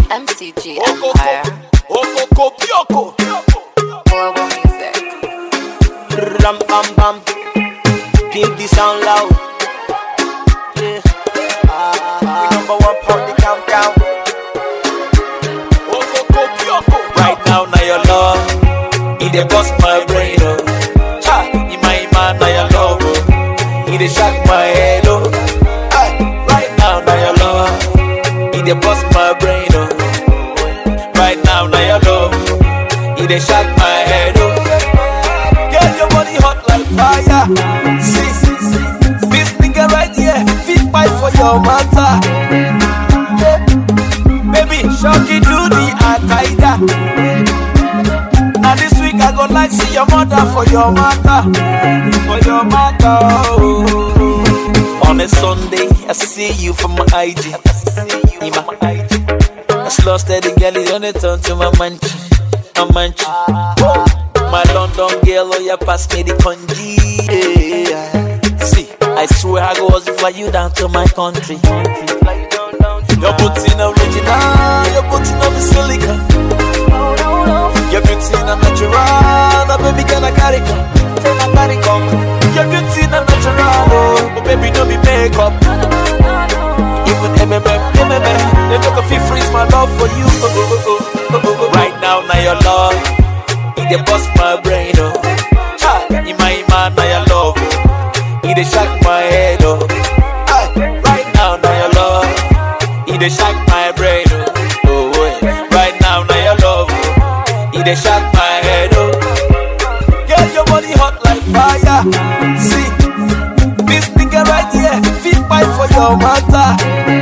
MCG Empire. Okoko Pioko. Global music. Ram bam bam. Pimp the sound loud. Yeah. Ah, we number one pound the countdown. Okoko Pioko. Right now, now your love. It dey bust my brain, oh. Ha, in my man, now your love, oh. It dey shock my head, oh. Aye, right now, now your love. It dey bust my brain, oh. Right now, now your love. It dey shock my head, oh. Girl, your body hot like fire. See, see, see. This nigga right here, fit fight for your matter. Yeah. Baby, shocky do the Al-Qaeda. Now this week I go like see your mother for your matter. For your matter. Oh. On a Sunday, I see you from my IG. In my IG. I slow steady girl, it only turn to my manchi. My manchi. My London girl, oh yeah, pass me the congee. Yeah. See, I swear I go hustle fly you down to my country. Your booty no original, your booty no be silicone. Your beauty na natural, no baby can I carry come, can I carry come. Your beauty na natural, oh, but baby no be makeup. Even MMM, MMM, they no go fit freeze my love for you. Oh, oh, oh, oh, oh, oh. Right now, now your love, it dey bust my brain, oh. Ha, in my man, now your love, oh. it dey shock my head, oh. Aye, right now, now your love, it dey shock my brain, oh. oh, oh. Right now, now your love, oh. it dey shock my head, oh. Girl, your body hot like fire. See, this nigga right here, fit fight for your matter.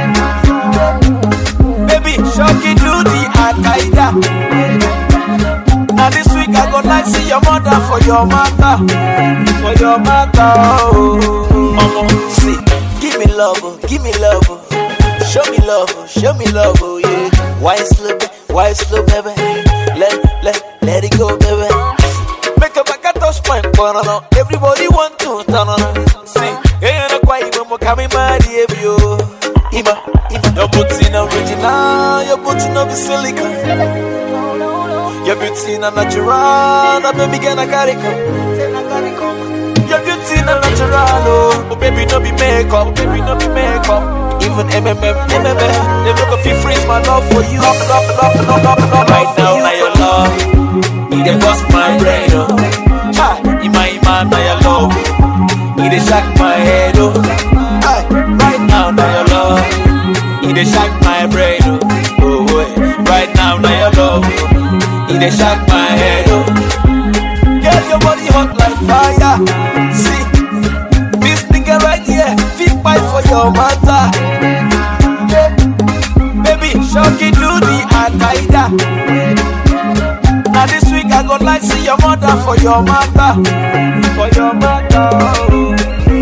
Baby, shocky do the Al-Qaeda. Now this week I go like see your mother for your matter. For your matter. Oh, Mama, see, give me love, oh, give me love. oh. Show me love, oh, show me love, oh yeah. Why slow, ba- why slow, baby? Let, let, let it go, baby. Make a back a touch point, banana. Everybody want to turn on. See, ain't no quiet when we coming mad, yeah, yo. Ima, ima. Your booty no original, your booty no be silicone. Your beauty na natural, na baby girl na carry come. Your beauty na natural, oh, but baby no be makeup, baby no be makeup. Even MMM, MMM, they no go fit freeze my love for you. Love, love, love, love, love, love, right now, now your love, it dey bust my brain, oh. Ha, in my man, now your love, it dey shock my head, oh. Aye, right now, now your love, it dey shock my brain, oh. Oh, oh, right now, now your love, it dey shock my head, oh. Girl, your body hot like fire. See, this nigga right here, fit fight for your matter. Yeah. Baby, shocky do the Al-Qaeda. Now this week I go like see your mother for your matter. For your matter. oh.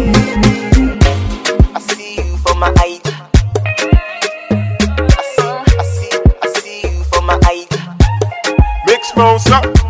I see you for my ID. I see, I see, I see you for my ID. Big smoke, up.